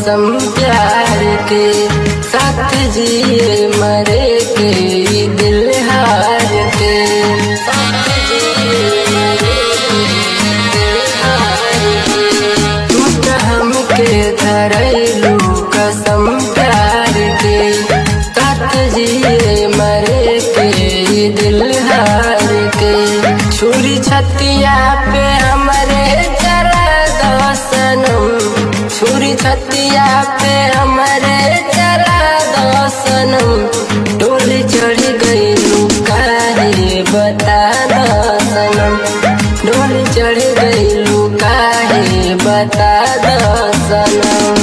कसम प्यार के साथ जिए मरे के ई दिल हार के साथ जिए मरे के ई दिल हार के तू त हमके धरैलू कसम प्यार के साथ जिए मरे के ई दिल हार के छुरी छतिया पे हमरे चला दो सनम छुरी छतिया पे हमरे चला दो सनम डोली चढ़ गई काहे बता दो सनम डोली चढ़ गई काहे बता दो सनम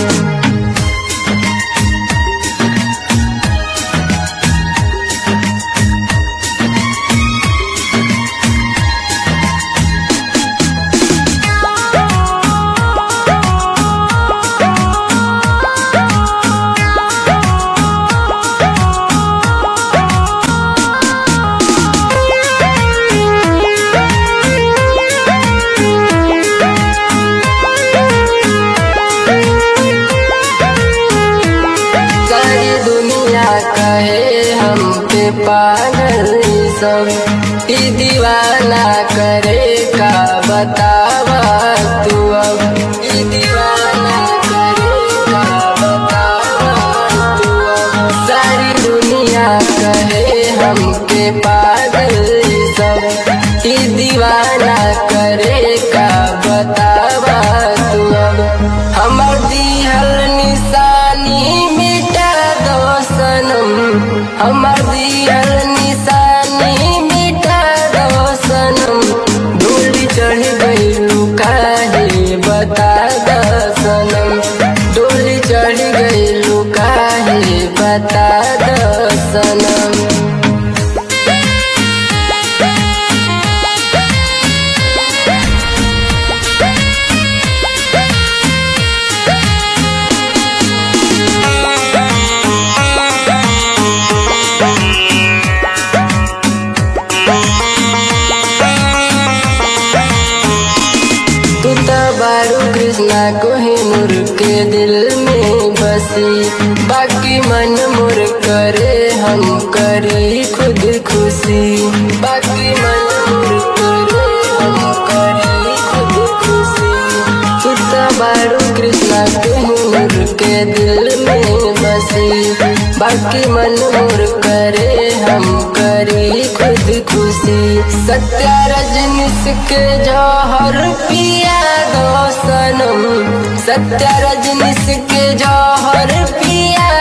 सारी दुनिया कहे हम पे पागल ई सब ई दीवाना करे का बतावा तू अब ई दीवाना करे का बतावा तू अब सारी दुनिया कहे हम पे पागल ई सब ई दीवाना करे का बतावा तू अब हमर दिहल निशानी मिटा दो सनम हमर दिहल निशानी मिटा दो सनम डोली चढ़ गई काहे बता दो सनम डोली चढ़ गई काहे बता दो सनम तू तो बारू कृष्णा कोहिनूर के दिल में बसी बाकी मन मोर करे हम करी खुद खुशी बाकी मन मोर करे हम करी खुद खुशी तू तो बारू कृष्णा कोहिनूर के दिल में बसी बाकी मन मोर करे हम करी खुद खुशी सत्या रजनीश के जौहर पिया दो सनम सत्या रजनीश के जौहर पिया